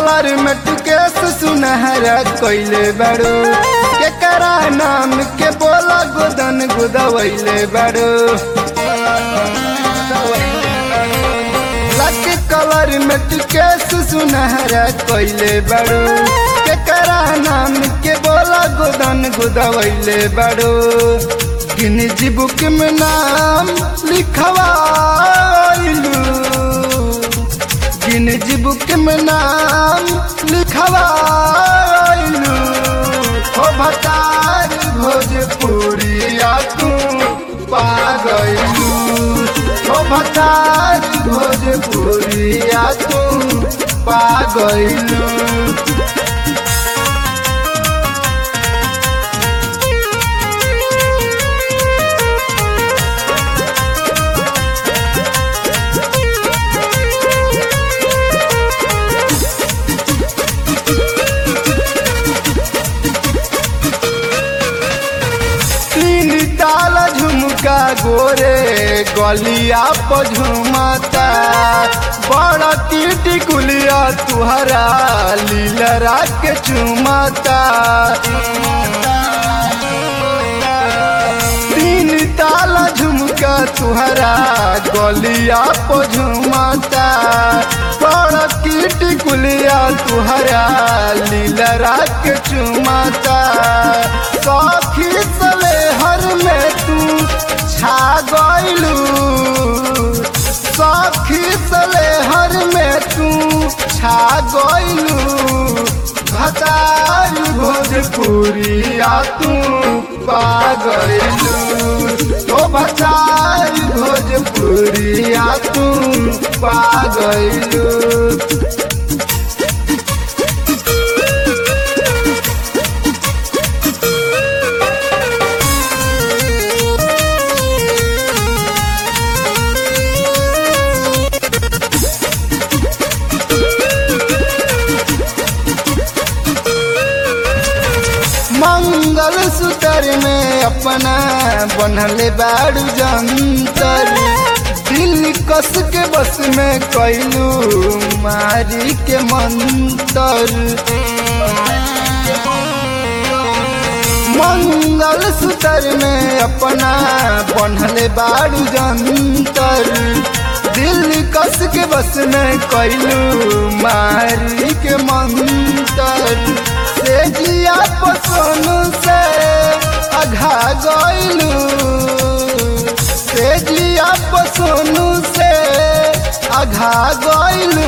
colour में टुकेस सुनहरा कोइले बड़ो केकरा नाम के बोला गोदन गुदवैले बड़ो लक कलर में टुकेस सुनहरा कोइले बड़ो केकरा नाम के बोला गोदन गुदवैले बड़ो गिनजी बुक में नाम लिखवाइलू गिनजी बुक में नाम लिखवाइलू हो भतार भोजपुरिया तू पागलू हो भतार भोजपुरिया तू पागलू तीन ताल झुमका गोरे गलिया पर झुमता बड़ा टीटी कुलिया तुहरा लीलरा के चुमता तीन ताल झुमका तुहरा गलिया पर झुमता बड़ा टीटी कुलिया तुहरा लीलरा के चुमता सखी सले हर में तू छा गइलू सखी सले हर में तू छा गइलू भतार भोजपुरिया तू पा गइलू तो भतार भोजपुरिया तू पा गइलू मंगल सूत्र में अपना बनले बाड़ू जंतर दिल कस के बस में कैलू मारी के मंतर मंगल सूत्र में अपना बनले बाड़ू जंतर दिल कस के बस में कैलू मारी के मंतर से जिया पसोनु से अघा गइलू से जिया पसोनु से अघा गइलू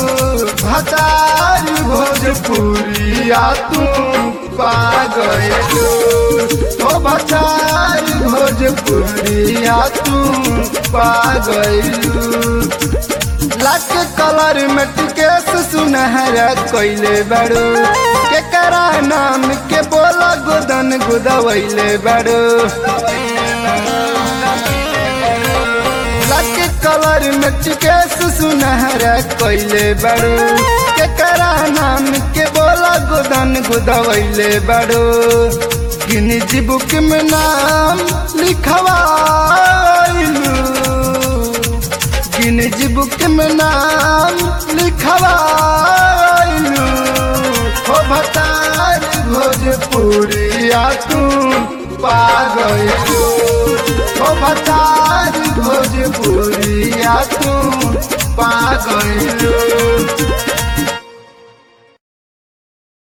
भतार भोजपुरिया तू पा गइलू तो भतार भोजपुरिया तू पा गइलू लक कलर में टिकेस सुनहरा कोइले बड़ो केकरा नाम के बोला गोदन गुदवैले बड़ो लक कलर में टिकेस सुनहरा कोइले बड़ो केकरा नाम के बोला गोदन गुदवैले बड़ो गिनजी बुक में नाम लिखवाइलू गिनजी बुक में नाम लिखवाइलू हो भतार भोजपुरिया तू पा गइलू हो भतार भोजपुरिया तू पा गइलू